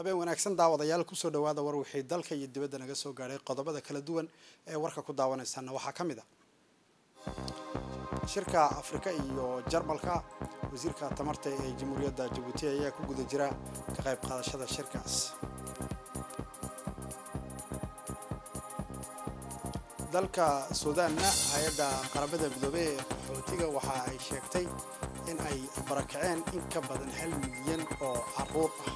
habeen wanaagsan daawadayaal kusoo dhawaada war wixii dalka iyo dibadda naga soo gaadhay qodobada kala duwan ee warka ku daawanaysaana waxaa ka mid a shirka afrika iyo jarmalka wasiirka tamarta ee jamhuuriyadda jabuuti ayaa ku guda jira ka qayb qaadashada shirkaas dalka suudaanna hay-adda qaramada midoobey ee qaxootiga waxa ay sheegtay in ay barakaceen in ka badan hal milyan oo caruur ah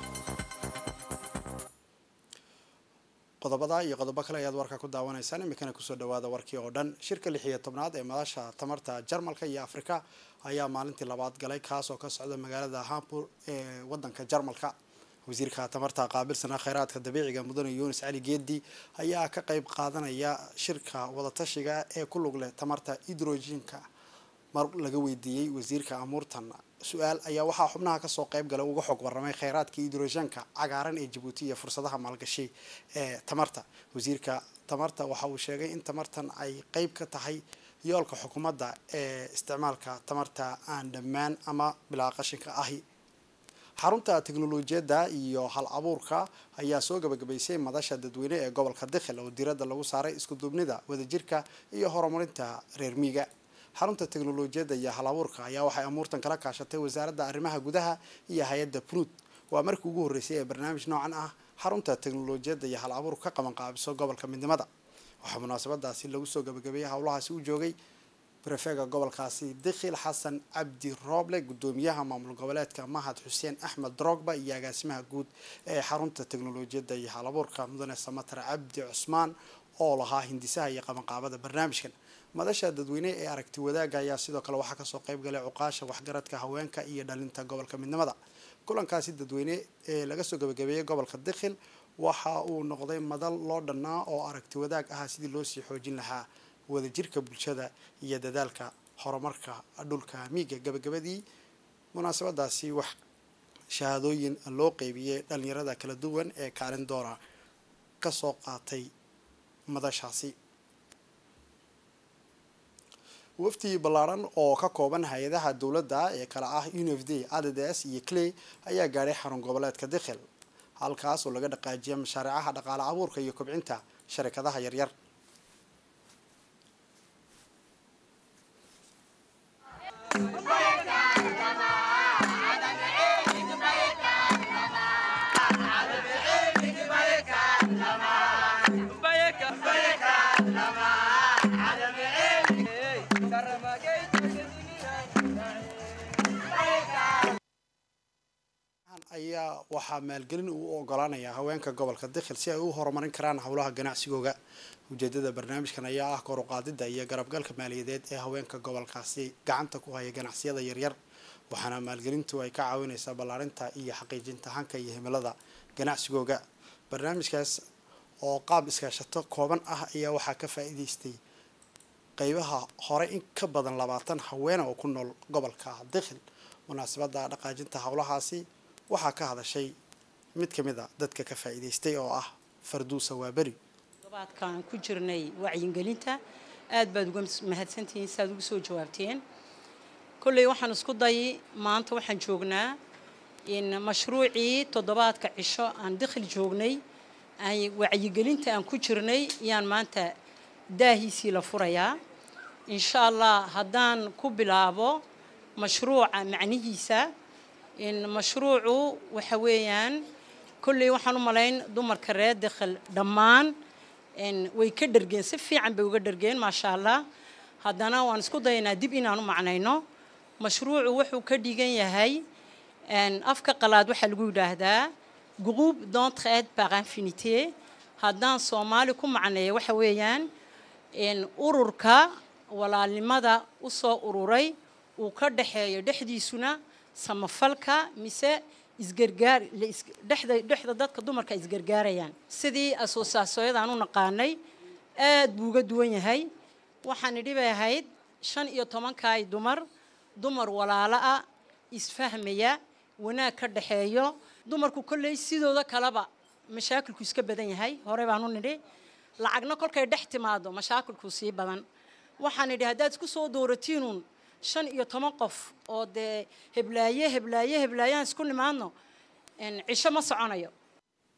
qodobada iyo qodobo kale ayaad warka ku daawanaysaan iminkana kusoo dhawaada warkii oo dhan shirka lix iyo tobnaad ee madasha tamarta jarmalka iyo afrika ayaa maalintii labaad galay kaas oo ka socda magaalada hampur ee wadanka jarmalka wasiirka tamarta qaabilsana kheyraadka dabiiciga mudane yunis cali geedi ayaa ka qeyb qaadanaya shirka wadatashiga ee ku lug leh tamarta hidrojinka mar laga weydiiyey wasiirka amuurtan su-aal ayaa waxaa xubnaha kasoo qeyb galay uga xog waramay kheyraadka hidrojanka cagaaran ee jabuuti iyo fursadaha maalgashi ee tamarta wasiirka tamarta waxa uu sheegay in tamartan ay qeyb ka tahay yoolka xukuumadda ee isticmaalka tamarta aan dhammaan ama bilaa qashinka ahi xarunta teknolojiyadda iyo hal abuurka ayaa soo gabagabaysay madasha dadweyne ee gobolka dikhil oo diradda lagu saaray iskuduubnida wadajirka iyo horumarinta reer miiga xarunta teknolojiyadda iyo hal abuurka ayaa waxay amuurtan kala kaashatay wasaaradda arrimaha gudaha iyo hay-adda pnud waa markii ugu horreysay ee barnaamij noocan ah xarunta teknolojiyadda iyo hal abuurka ka qaban qaabiso gobolka midnimada waxaa munaasabadaasi lagu soo gabagabeeyey howlahaasi u joogay brefega gobolkaasi dikhil xasan cabdi rooble gudoomiyaha maamul goboleedka mahad xuseen axmed drogba iyo agaasimaha guud ee xarunta teknolojiyadda iyo hal abuurka mudane samatar cabdi cusmaan oo lahaa hindisaha iyo qabanqaabada barnaamijkan madasha dadweyne ee aragti wadaagga ayaa sidoo kale waxaa kasoo qeyb galay cuqaasha waxgaradka haweenka iyo dhalinta gobolka midnimada kulankaasi dadweyne ee laga soo gabagabeeyey gobolka dikhil waxa uu noqday madal loo dhannaa oo aragti wadaag ah sidii loo sii xoojin lahaa wadajirka bulshada iyo dadaalka horumarka dhulka miiga gabagabadii munaasabadaasi wax shahaadooyin loo qeybiyey dhalinyarada kala duwan ee kaalin doona kasoo qaatay madashaasi wafdi ballaaran oo ka kooban hay-adaha dowladda ee kale ah unfd adds iyo clay ayaa gaadhay xarun goboleedka dikhil halkaas oo laga dhaqaajiyay mashaariicaha dhaqaale abuurka iyo kobcinta sharikadaha yaryar ayaa waxaa maalgelin uu ogolaanayaa haweenka gobolka dikhil si ay u horumarin karaan howlaha ganacsigooga ujeedada barnaamijkan ayaa ah koruqaadida iyo garabgalka maaliyadeed ee haweenka gobolkaasi gacanta ku haya ganacsiyada yaryar waxaana maalgelintu ay ka caawineysaa ballaarinta iyo xaqiijinta hanka iyo himilada ganacsigooga barnaamijkaas oo qaab iskaashato kooban ah ayaa waxaa ka faa-iideystay qeybaha hore in ka badan labaatan haweena oo ku nool gobolka dikhil munaasabada dhaqaajinta howlahaasi waxaa ka hadashay mid ka mid a dadka ka faa-iideystay oo ah farduusa waaberi todobaadkaan ku jirnay wacyigelinta aad baad uga mahadsantihiin saaad ugu soo jawaabteen kolley waxaan isku dayay maanta waxaan joognaa in mashruucii toddobaadka cisho aan dikhil joognay aan wacyigelinta aan ku jirnay yaan maanta daahiisii la furayaa insha allah haddaan ku bilaabo mashruuca macnihiisa in mashruucu waxa weeyaan kolley waxaan u malayn dumarka reer dikhil dhammaan way ka dhergeen si fiican bay uga dhergeen maasha allah haddana waan isku dayaynaa dib inaan u macnayno mashruucu wuxuu ka dhigan yahay afka qalaad waxaa lagu yidhaahdaa groupe d'entraide par infinité haddaan soomaali ku macneeya waxa weeyaan ururka walaalnimada usoo ururay uu ka dhexeeyo dhexdiisuna samafalka mise isgargaar dhexda dhexda dadka dumarka isgargaarayaan sidii asoosaasooyadaan u naqaanay aad buu uga duwan yahay waxaan idhi bay ahayd shan iyo tobankaay dumar dumar walaalo ah isfahmaya wanaag ka dhexeeyo dumarku kolley sidooda kaleba mashaakilku iska badan yahay hore baan u nidhi lacagna kolkay dhex timaado mashaakilku sii badan waxaan idhi haddaad isku soo dooratiinuun shan iyo toban qof oo dee heblaaye heblaaye heblaayaan isku nimaadno cisho ma soconayo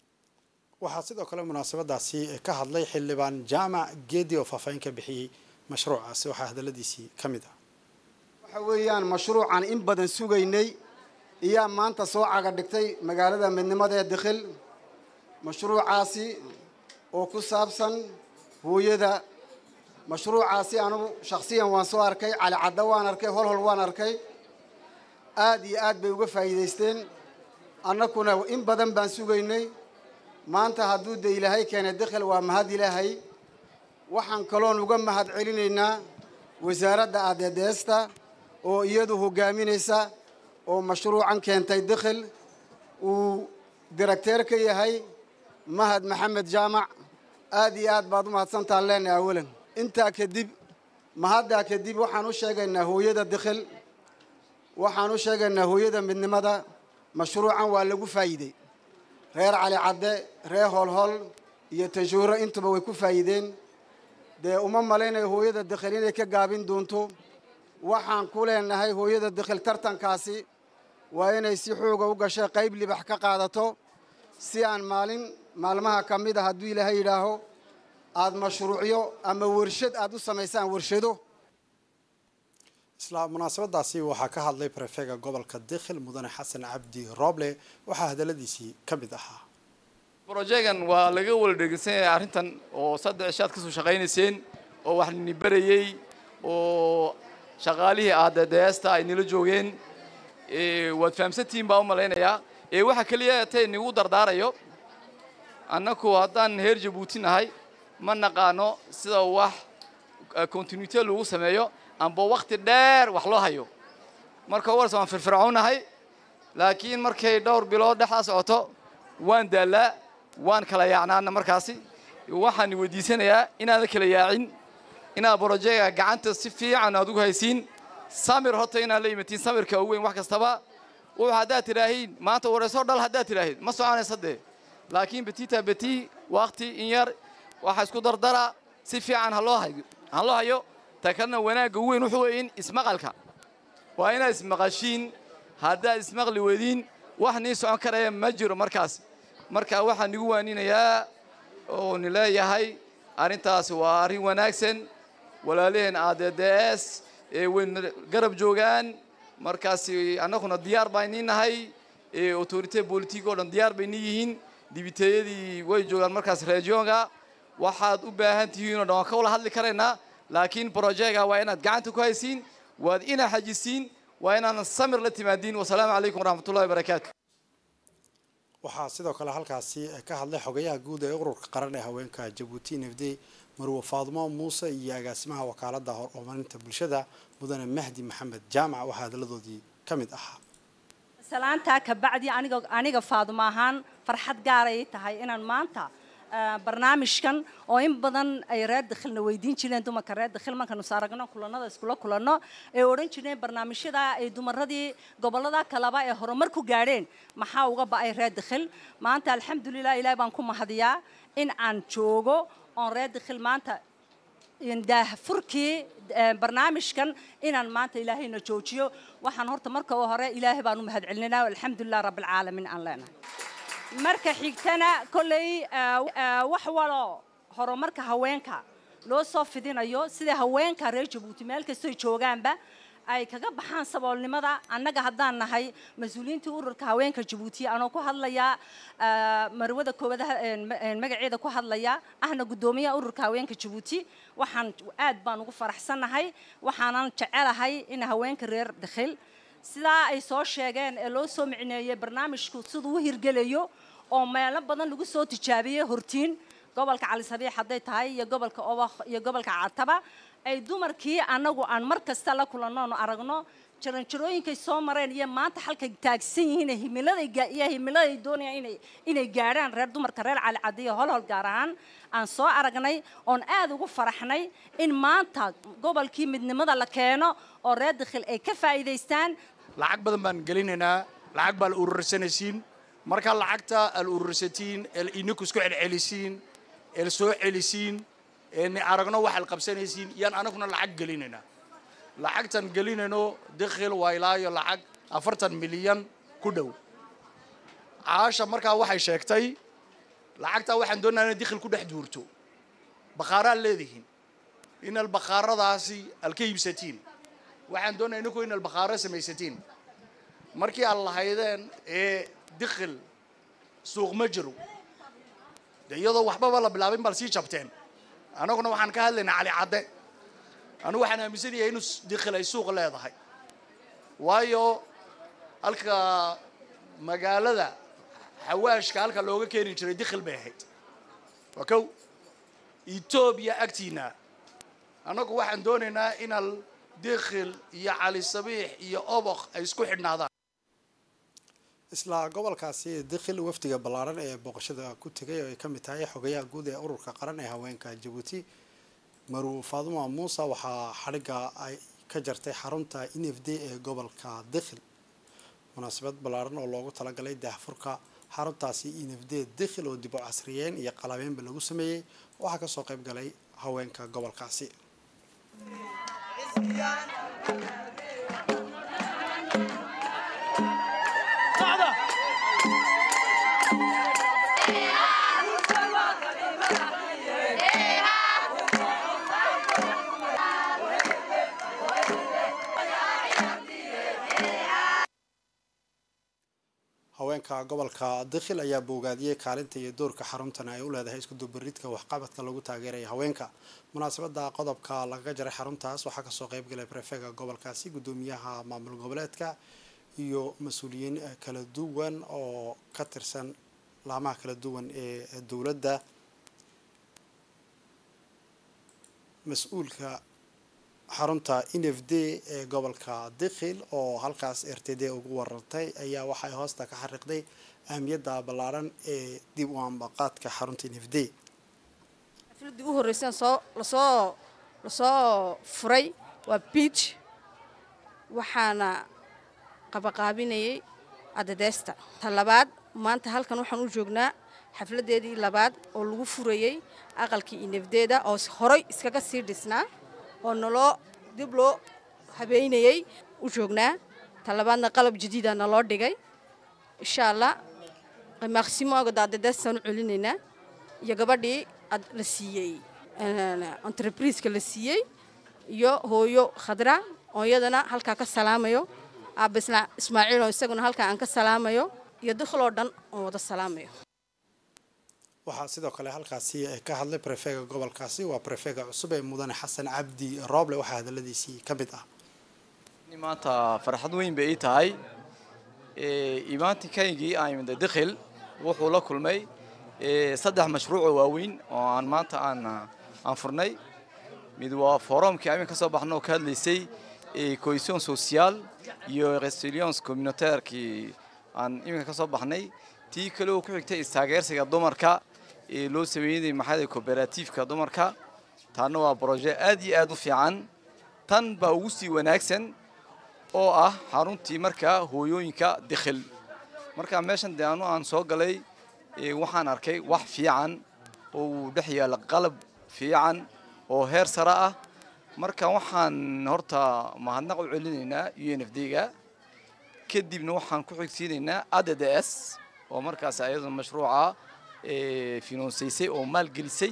waxaa sidoo kale munaasabadaasi ka hadlay xildhibaan jaamac geedi oo faahfaahin ka bixiyey mashruucaasi waxaa hadaladiisii ka mid ah waxa weeyaan mashruucan in badan sugaynay iyaa maanta soo caga dhigtay magaalada midnimada ee dikhil mashruucaasi oo ku saabsan hooyada mashruucaasi anugu shakhsiyan waan soo arkay cali cadda waan arkay holhol waan arkay aad iyo aad bay uga faa'iidaysteen annakuna in badan baan sugaynay maanta hadduu de ilaahay keenay dikhil waa mahad ilaahay waxaan kaloon uga mahad celinaynaa wasaaradda adeedeesta oo iyadu hogaaminaysa oo mashruucan keentay dikhil uu directeer ka yahay mahad maxamed jaamac aad iyo aad baad u mahadsantaan leenahay awalan intaa kadib mahaddaa kadib waxaan u sheegaynaa hooyada dikhil waxaan u sheegaynaa hooyada midnimada mashruucan waa lagu faa'iidey reer cali cadde reer holhol iyo tajuuro intuba way ku faa'iideen dee uma malaynayo hooyada dikhil inay ka gaabin doonto waxaan ku leenahay hooyada dikhil tartankaasi waa inay si xooga u gashay qayb libax ka qaadato si aan maalin maalmaha ka mid a hadduu ilaahay yidhaaho aada mashruucyo ama warshad aada u samaysaan warshado isla munaasabadaasi waxaa ka hadlay prefega gobolka dikhil mudane xasan cabdi rooble waxaa hadaladiisii ka mid ahaa brojegan waa laga wala dhegeysan yahay arrintan oo saddex ishaad kasoo shaqaynayseen oo wax nini berayey oo shaqaalihii aadadeesta ay nila joogeen waad fahamsantihiin baa u malaynayaa ee waxa keliya tay nigu dardaarayo annaku haddaan heer jabuuti nahay ma naqaano sida wax continuité lagu sameeyo amba wakti dheer wax loo hayo marka warse waan firfircoonahay laakiin markay dhowr bilood dhexdaa socoto waan daallaa waan kala yaacnaana markaasi waxaan weydiisanayaa inaadan kala yaacin inaad brojega gacanta si fiican aad ugu haysiin samir horta inaad la yimatiin samirka ugu weyn wax kastaba wuxuu haddaad tidhaahiin maanta wareysoo dhal haddaad tidhaahid ma soconaysa dee laakiin betita beti wakti in yar waxa isku dardara si fiican haloo hayo ha loo hayo ta kalena wanaagga ugu weyn wuxuu weyn ismaqalka waa inaad ismaqashiin haddaad ismaqli wediin wax nii socon karaya ma jiro markaas marka waxaan nigu waaninayaa oo ni leeyahay arrintaasi waa arrin wanaagsan walaalaheen adeds ee wayna garab joogaan markaasi annaguna diyaar baa nii nahay autorité politique oo dhan diyaar bay nii yihiin dibiteeyadii way joogaan markaas regionga waxaad u baahan tihiin oo dhan waan ka wala hadli karaynaa laakiin brojega waa inaad gacanta ku haysiin waad ina xajisiin waa inaadan samir la timaadiin wasalaamu calaykum waraxmatullahi wabarakaatu waxaa sidoo kale halkaasi ka hadlay xogayaha guud ee ururka qaran ee haweenka jabuuti nafde marwe faadumo muuse iyo agaasimaha wakaalada horumarinta bulshada mudane mahdi maxamed jaamac waxaa hadaladoodii ka mid ahaa salaantaa kabacdi aniga aniga faadumo ahaan farxad gaaray tahay inaan maanta barnaamijkan oo in badan ay reer dakhilna weydiin jireen dumarka reer dakhil markaanu saaragno kulanada iskula kulanno ay odhan jireen barnaamijyada ay dumaradii gobolada kaleba ee horumar ku gaadheen maxaa uga ba'ay reer dakhil maanta alxamdulilah ilaah baan ku mahadiyaa in aan joogo oon reer dakhil maanta daahfurkii barnaamijkan inaan maanta ilaahayna joojiyo waxaan horta marka u hore ilaahay baan u mahad celinaa alxamdulilah rabbilcaalamiin aan leenahay marka xigtana kolley wax walo horumarka haweenka loo soo fidinayo sida haweenka reer jabuuti meel kastoy joogaanba ay kaga baxaan saboolnimada annaga haddaan nahay mas-uuliyiintii ururka haweenka jabuuti anoo ku hadlayaa marwada koobadaha magaceeda ku hadlaya ahna guddoomiyaha ururka haweenka jabuuti waxaan aad baan ugu faraxsannahay waxaanan jecelahay in haweenka reer dakhil sidaa ay soo sheegeen ee loo soo micneeyey barnaamijku siduu u hirgelayo oo meelo badan lagu soo tijaabiyey hortiin gobolka cali sabiix hadday tahay iyo gobolka obakh iyo gobolka cataba ay dumarkii annagu aan mar kasta la kulannoonu aragno jaranjarooyinkay soo mareen iyo maanta halkay taagsan yihiin himiladay iyo himiladay doonayaan inay inay gaadhaan reer dumarka reer cali cadiyo holhol gaar ahaan aan soo aragnay oon aad ugu faraxnay in maanta gobolkii midnimada la keeno oo reer dakhil ay ka faa'iidaystaan lacag badan baan gelinaynaa lacag baa la urursanaysiin markaa lacagta aad urursatiin ee idinku isku celcelisiin ee soo celisiin ee ni aragno waxaad qabsanaysiin yaan anaguna lacag gelinaynaa lacagtan gelinayno dakhil waa ilaayo lacag afartan milyan ku dhow caasha markaa waxay sheegtay lacagtaa waxaan doonaa inay dikhil ku dhex duurto bakhaaraad leedihiin inal bakhaaradaasi aad ka iibsatiin waxaan doonaya ininku inal bakhaaro samaysatiin markii aad lahaydeen ee dikhil suuq ma jiro de iyadoo waxbaba la bilaabin baad sii jabteen annaguna waxaan ka hadlaynaa cali cadde anigu waxaan aaminsan yahay inuu dikhil ay suuq leedahay waayo halka magaalada xawaashka halka looga keeni jiray dikhil bay ahayd waa kow etoobiya agtiina annagu waxaan doonaynaa inal dikhil iyo cali sabiix iyo obok ay isku xidhnaadaan isla gobolkaasi dikhil wafdiga ballaaran ee booqashada ku tegay oo ay ka mid tahay xogayaha guud ee ururka qaran ee haweenka jabuuti maruu faaduma muuse waxaa xadhigga ay ka jartay xarunta n f d ee gobolka dikhil munaasabad ballaaran oo loogu talagalay daahfurka xaruntaasi n f d dikhil oo dib u casriyeen iyo qalabeynba lagu sameeyey waxaa kasoo qayb galay haweenka gobolkaasi haweenka gobolka dikhil ayaa boogaadiyey kaalinta iyo doorka xaruntan ay u leedahay iskudubaridka waxqabadka lagu taageeraya haweenka munaasabada qodobka lagaga jaray xaruntaas waxaa kasoo qeybgalay prefega gobolkaasi gudoomiyaha maamul goboleedka iyo mas-uuliyiin kala duwan oo ka tirsan laamaha kala duwan ee dowladda mas-uulka xarunta n f d ee gobolka dikhil oo halkaas r t d ugu warantay ayaa waxay hoosta ka xariiqday ahmiyadda ballaaran ee dib u ambaqaadka xarunta n f d xafladii u horreysaan soo lasoo lasoo furay waa biij waxaana qabaqaabinayay adadeesta ta labaad maanta halkan waxaan u joognaa xafladeedii labaad oo lagu furayey aqalkii inefdeeda oo horay iskaga sii dhisnaa oo naloo dib loo habeynayey u joognaa ta labaadna qalab jadiida naloo dhigay insha allah maqsimoga daadadeestaan u celinaynaa iyo gabadhii la siiyey entrebriiska la siiyey iyo hooyo khadra oo iyadana halkaa ka salaamayo aaba ismaaciil oo isaguna halkaa aan ka salaamayo iyo dikhiloo dhan oon wada salaamayo waxaa sidoo kale halkaasi ka hadlay prefega gobolkaasi waa prefega cusub ee mudane xasan cabdi rooble waxaa hadaladiisii ka mid ah maanta farxad weyn bay ii tahay imaantinkaygii aan imida dikhil wuxuu la kulmay saddex mashruucoo waaweyn oo aan maanta aan aan furnay mid waa forumkii amin ka soo baxna oo ka hadlaysay cohesion social iyo resilience communautairkii aan iminka ka soo baxnay tii kale oo ku xigtay istaageersiga dumarka ee loo sameeyey maxaa cooperatifka dumarka taana waa broje aad iyo aad u fiican tan baa ugu sii wanaagsan oo ah xaruntii markaa hooyooyinka dikhil marka meeshan dee anu aan soo galay waxaan arkay wax fiican oo uu dhex yaalla qalab fiican oo heer sare ah marka waxaan horta mahadnaq u celinaynaa u n f d ga kadibna waxaan ku xigsiinaynaa add s oo markaas ayada mashruuca finansaysay oo maalgelisay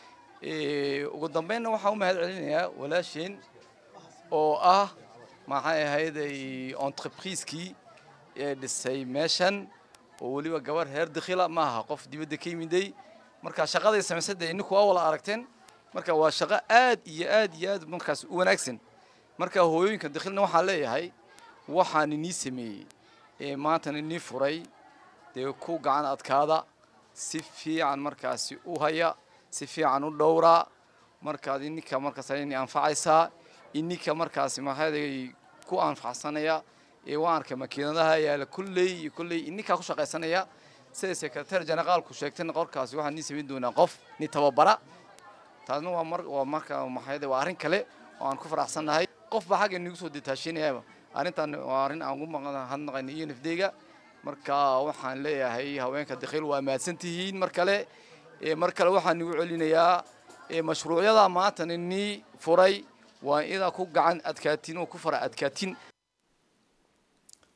ugu dambeynna waxaan u mahad celinayaa walaasheen oo ah maxay ahayd entreprisekii ee dhisay meeshan oo weliba gabar heer dikhila ma aha qof dibadda ka yimiday marka shaqaday samaysay dee ininku waa wala aragteen marka waa shaqo aad iyo aad iyo aad markaas u wanaagsan marka hooyooyinka dikhilna waxaan leeyahay waxaan inii sameeyey ee maantana inii furay dee ku gacan adkaada si fiican markaasi u haya si fiican u dhowraa markaad ininka markaas ini anfacaysaa ininka markaasi maxaaday ku anfacsanaya ee waan arkay makiinadaha yaala kulley iyo kulley ininkaa ku shaqaysanaya sida secretary generaalku sheegtayna qorkaasi waxaan nii samayn doonaa qof ni tababara taasna waa mar waa marka maxaaday waa arrin kale oo aan ku faraxsannahay qof baa xagga inagu soo detaashinayaba arrintan waa arrin aan ugu mahadnaqayna iyo nafdeyga marka waxaan leeyahay haweenka dikhil waa mahadsan tihiin mar kale mar kale waxaan igu celinayaa mashruucyada maanta inii furay waa idaa ku gacan adkaatin oo ku fara adkaatin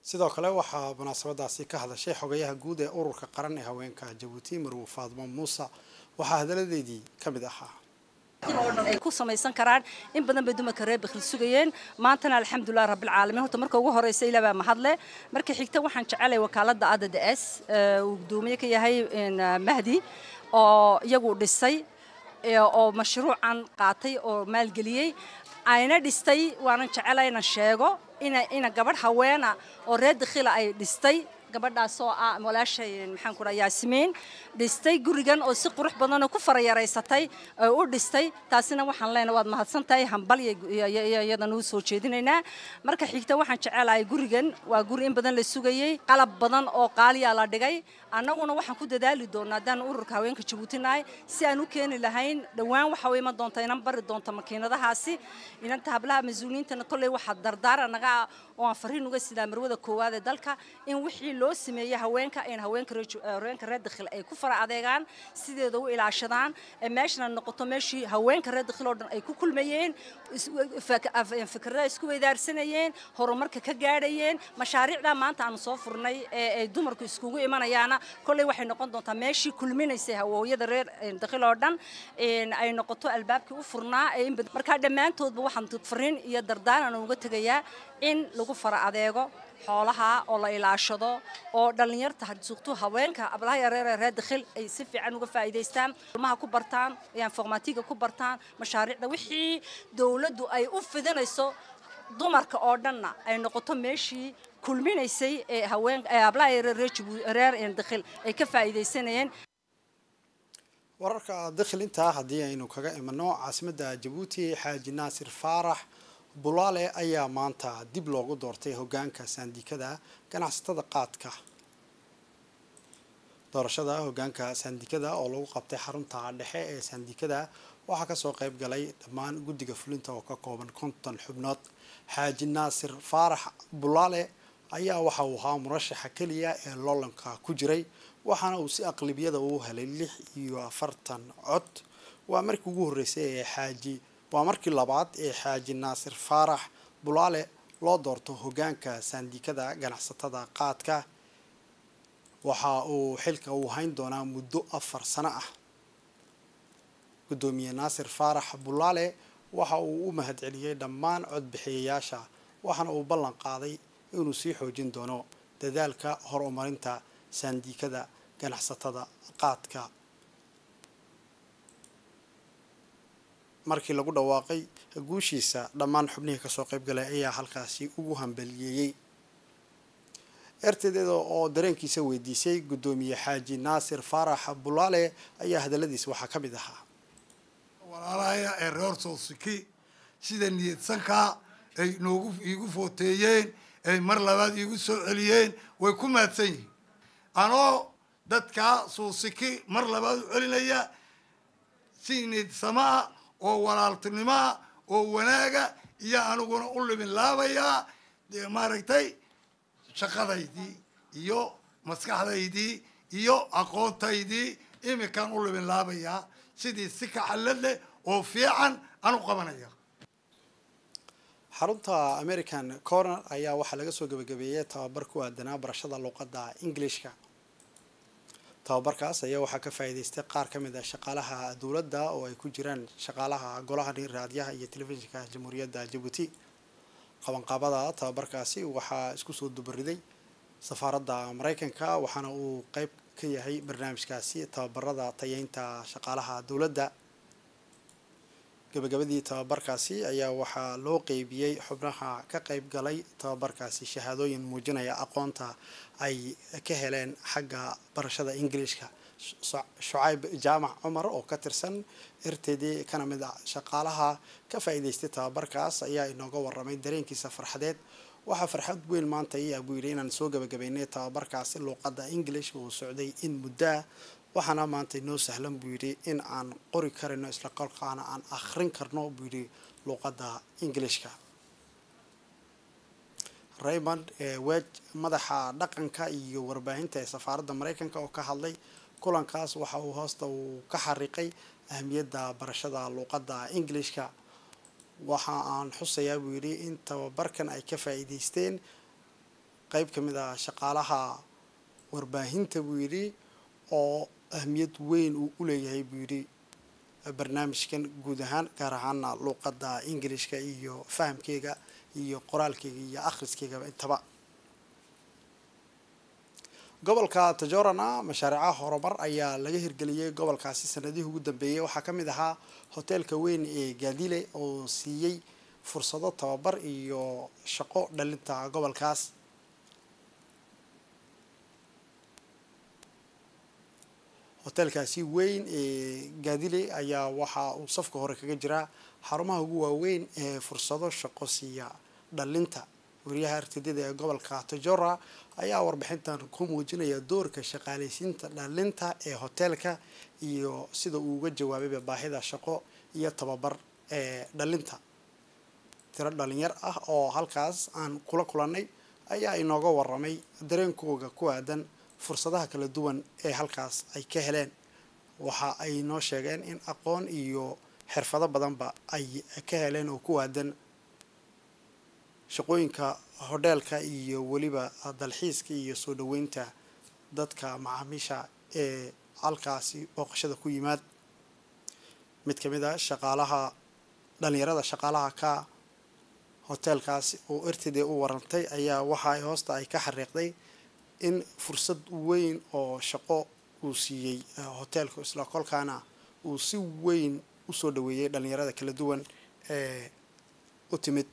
sidoo kale waxaa munaasabadaasi ka hadashay xogayaha guud ee ururka qaran ee haweenka jabuuti marwo faadmo muuse waxaa hadaladeedii ka mid ahaa ay ku samaysan karaan in badan bay dumarka reer bakhil sugayeen maantana alxamdulilah rabbilcaalamiin horta marka ugu horeysa ilaa baa mahadle marka xigta waxaan jecelay wakaaladda adda s uu gudoomiye ka yahay mahdi oo iyagu dhisay oo mashruucan qaatay oo maalgeliyey ayna dhistay waanan jecelay inaan sheego ina ina gabadh haweena oo reer dakhila ay dhistay gabadhaasoo ah walaashay maxaan ku dhaha yaasimiin dhistay gurigan oo si qurux badan oo ku farayaraysatay oo u dhistay taasina waxaan leenahay waad mahadsan tahay hambal iyadan uu soo jeedinaynaa marka xigta waxaan jecelahay gurigan waa guri in badan la sugayey qalab badan oo qaaliyaa la dhigay annaguna waxaan ku dadaali doonaa haddaan ururka haweenka jabuuti nahay si aan u keeni lahayn dhowaan waxa u iman doonta inan bari doonta makiinadahaasi inanta hablaha mas-uuliyiintana kolley waxaa dardaara naga ah oo aan fariin uga sidaa marwada koowaad ee dalka in wixii loo sameeyey haweenka in haweenka haweenka reer dakhil ay ku fara adeegaan sideeda u ilaashadaan ee meeshana noqoto meeshii haweenka reer dakhil oo dhan ay ku kulmayeen fikrada isku weydaarsanayeen horumarka ka gaadhayeen mashaariicdaa maanta aanu soo furnay ee ay dumarku iskugu imanayaana kolley waxay noqon doontaa meeshii kulminaysay hawooyada reer dakhil oo dhan ay noqoto albaabkii u furnaa markaa dhammaantoodba waxaan fariin iyo dardaaran uga tegayaa in lagu fara adeego xoolaha oo la ilaashado oo dhallinyarta suuqtu haweenka ablaha yareer reer dakhil ay si fiican uga faa'iidaystaan ilmaha ku bartaan informatiga ku bartaan mashaariicda wixii dowladdu ay u fidinayso dumarka oo dhanna ay noqoto meeshii kulminaysay ee haween ablaha yareer reer dakhil ay ka faa'iidaysanayeen wararka dakhil intaa haddii aynu kaga imano caasimadda jabuuti xaaji naasir faarax bulaale ayaa maanta dib loogu doortay hogaanka saandikada ganacsatada qaadka doorashada hogaanka saandikada oo lagu qabtay xarunta dhexe ee saandikada waxaa kasoo qayb galay dhammaan guddiga fulinta oo ka kooban konton xubnood xaaji naasir faarax bulaale ayaa waxa uu ahaa murashaxa keliya ee loolanka ku jiray waxaana uu si aqlibiyada uu helay lix iyo afartan cod waa markii ugu horreysay ee xaaji waa markii labaad ee xaaji naasir faarax bulaale loo doorto hogaanka saandikada ganacsatada qaadka waxa uu xilka uu hayn doonaa muddo afar sano ah guddoomiye naasir faarax bulaale waxa uu u mahadceliyey dhammaan codbixiyayaasha waxaana uu ballan qaaday inuu sii xoojin doono dadaalka horumarinta saandikada ganacsatada qaadka markii lagu dhawaaqay guushiisa dhammaan xubnihii kasoo qayb galay ayaa halkaasi ugu hambaliyeeyey ertedeeda oo dareenkiisa weydiisay guddoomiye xaaji naasir faarax bulaale ayaa hadaladiisa waxaa ka mid ahaa walaalahaya ee reer soosiki sida niyadsankaa ay noogu iigu footeeyeen ay mar labaad iigu soo celiyeen way ku mahadsan yihiin anoo dadkaa soosiki mar labaad u celinaya si niidsamaa oo walaaltinimaa oo wanaaga iyo aniguna u libin laabayaa maaragtay shaqadaydii iyo maskaxdaydii iyo aqoontaydii iminkaan u libin laabayaa sidii si kaxallad leh oo fiican aan u qabanaya xarunta american corner ayaa waxaa laga soo gabagabeeyey tababar ku aadanaa barashada luuqadda englishka tababarkaas ayaa waxaa ka faa'iidaystay qaar ka mid ah shaqaalaha dowladda oo ay ku jiraan shaqaalaha golaha raadiyaha iyo telefishinka jamhuuriyadda jabuuti qabanqaabada tababarkaasi waxaa isku soo dubariday safaaradda maraykanka waxaana uu qeyb ka yahay barnaamijkaasi tababarada tayeynta shaqaalaha dowladda gabagabadii tababarkaasi ayaa waxaa loo qeybiyey xubnaha ka qeyb galay tababarkaasi shahaadooyin muujinaya aqoonta ay ka heleen xagga barashada ingiliishka shucayb jaamac cumar oo ka tirsan erteedii kana mid ah shaqaalaha ka faa'iidaystay tababarkaas ayaa inooga waramay dareenkiisa farxadeed waxaa farxad weyn maanta iyaa buu yidhi inaan soo gabagabaynay tababarkaasi luuqadda english uu socday in muddaa waxaana maanta inoo sahlan buu yidhi in aan qori karino isla kolkaana aan akhrin karno buu yidhi luuqadda ingilishka raymond wej madaxa dhaqanka iyo warbaahinta ee safaaradda maraykanka oo ka hadlay kulankaas waxa uu hoosta uu ka xariiqay ahmiyadda barashada luuqadda ingilishka waxa aan xusayaa buu yidhi in tababarkan ay ka faa'iidaysteen qeyb ka mid ah shaqaalaha warbaahinta buu yidhi oo ahmiyad weyn uu u leeyahay buu yidhi barnaamijkan guud ahaan gaar ahaana luuqadda ingilishka iyo fahamkeyga iyo qoraalkeyga iyo akhriskeygaba intaba gobolka tajorana mashaariicaha horumar ayaa laga hirgeliyey gobolkaasi sanadihii ugu dambeeyey waxaa ka mid ahaa hoteelka weyn ee gaadile oo siiyey fursado tababar iyo shaqo dhalinta gobolkaas hoteelkaasi weyn ee gaadile ayaa waxa uu safka hore kaga jiraa xarumaha ugu waaweyn ee fursado shaqo siiya dhalinta wariyaha artidada ee gobolka tajora ayaa warbixintan ku muujinaya doorka shaqaaleysiinta dhalinta ee hoteelka iyo sida uu uga jawaabayba baahida shaqo iyo tababar ee dhalinta tiro dhalinyar ah oo halkaas aan kula kulannay ayaa inooga waramay dareenkooga ku aadan fursadaha kala duwan ee halkaas ay ka heleen waxa ay noo sheegeen in aqoon iyo xirfado badanba ay ka heleen oo ku aadan shaqooyinka hodheelka iyo weliba dalxiiska iyo soo dhaweynta dadka macaamiisha ee halkaasi booqashada ku yimaad mid ka mid a shaqaalaha dhalinyarada shaqaalaha ka hoteelkaasi oo ertidee u warantay ayaa waxa ay hoosta ay ka xariiqday in fursad weyn oo shaqo uu siiyey hoteelku isla kolkaana uu si weyn usoo dhaweeyey dhalinyarada kala duwan ee u timid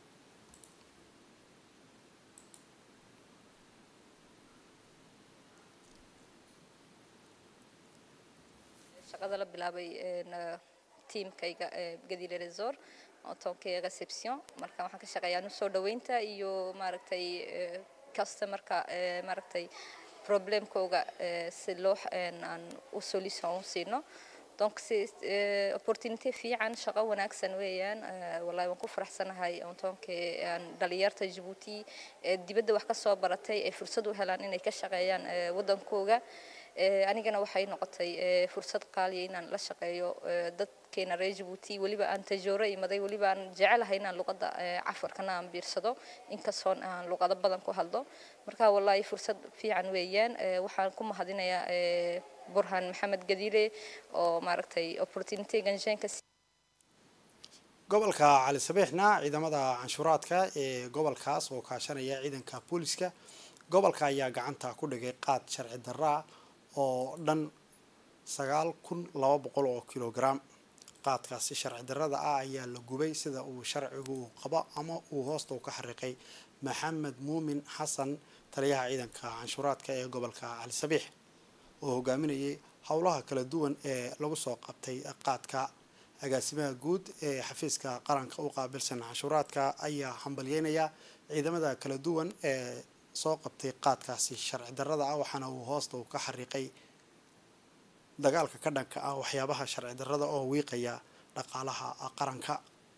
shaqada la bilaabay tiimkayga gadile resor otonkayga reception marka waxaan ka shaqeeyaa nu soo dhaweynta iyo maaragtay customerka maaragtay problemkooga si loo aan u solution u siino donc si opportunity fiican shaqo wanaagsan weeyaan wallahi waan ku faraxsanahay ontoonka dhalinyarta Djibouti ee dibadda wax ka soo baratay ee fursad u helaan inay ka shaqeeyaan wadankooga anigana waxay noqotay fursad qaaliya inaan la shaqeeyo dadkeena reer Djibouti weliba aan tajooro imaday weliba aan jecelahay inaan luqadda cafarkana aan biirsado inkastoo aan luqado badan ku hadlo marka wallahi fursad fiican weeyaan waxaan ku mahadinayaa burhan maxamed gadiire oo maaragtay opportunity ganjeenka gobolka cali sabiixna ciidamada canshuuraadka ee gobolkaas oo kaashanaya ciidanka booliska gobolka ayaa gacanta ku dhigay qaad sharci darraa oo dhan sagaal kun laba boqol oo kilogram qaadkaasi sharci darrada ah ayaa la gubay sida uu sharcigu uu qabo ama uu hoosta u ka xariiqay maxamed muumin xasan taliyaha ciidanka canshuuraadka ee gobolka cali sabiix oo hogaaminayay howlaha kala duwan ee lagu soo qabtay qaadka agaasimaha guud ee xafiiska qaranka u qaabilsan canshuuraadka ayaa hambalyeynaya ciidamada kala duwan ee soo qabtay qaadkaasi sharci darrada ah waxaana uu hoosta uu ka xariiqay dagaalka ka dhanka ah waxyaabaha sharci darrada oo wiiqaya dhaqaalaha qaranka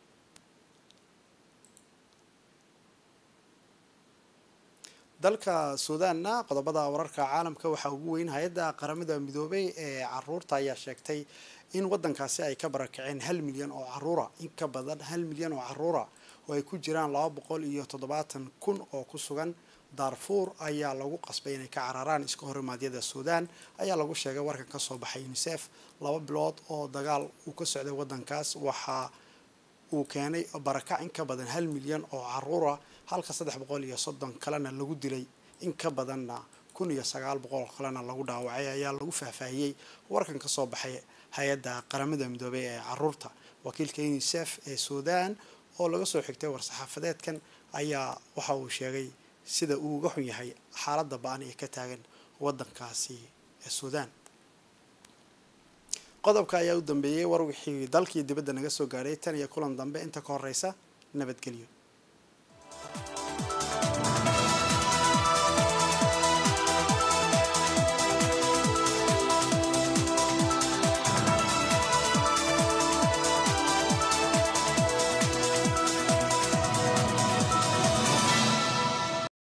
dalka suudaanna qodobada wararka caalamka waxaa ugu weyn hay-adda qaramada midoobay ee caruurta ayaa sheegtay in wadankaasi ay ka barakaceen hal milyan oo caruura in ka badan hal milyan oo caruura oo ay ku jiraan laba boqol iyo toddobaatan kun oo ku sugan darfuur ayaa lagu qasbay inay ka cararaan iska horimaadyada suudaan ayaa lagu sheegay warkan kasoo baxay unisef laba bilood oo dagaal uu ka socday wadankaas waxaa uu keenay barakac in ka badan hal milyan oo caruura halka saddex boqol iyo soddon kalena lagu dilay in ka badanna kun iyo sagaal boqol kalena lagu dhaawacay ayaa lagu faahfaahiyey warkan kasoo baxay hay-adda qaramada midoobay ee caruurta wakiilka unisef ee suudaan oo laga soo xigtay war-saxaafadeedkan ayaa waxa uu sheegay sida uu uga xun yahay xaaladda ba-an ee ka taagan wadankaasi ee suudaan qodobka ayaa u dambeeyey war wixii dalkii dibadda naga soo gaadhay tan iyo kulan dambe inta ka horeysa nabadgelyo